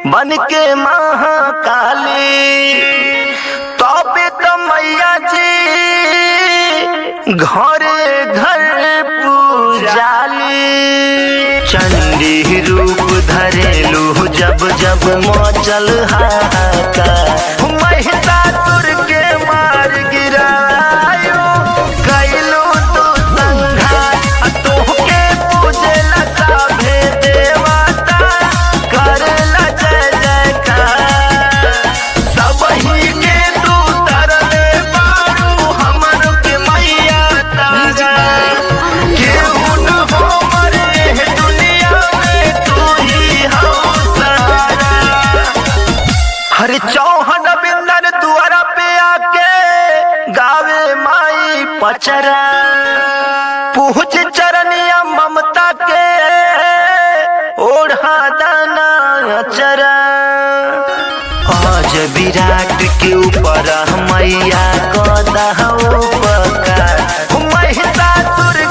बन के महाकाली तबे तो मैया जी घरे घर पूजाली चंडी रूप धरेलू जब जब मचल हाहाकार महिषासुर के मार गिरायो कैलू तू संघार तोहके पूजला सभे देवता करला जय जयकार सबही के तू तरले बारू हमर के मैया तारा केहू न हो मरे है दुनिया में तू ही हो सहारा हर चौहन बिंदर दुआरा पे आके गावे माई पचरा पूछ चरनिया ममता के ओढ़ा दाना चरा आज विराट के ऊपर मैया कदा उपकार महिषासुर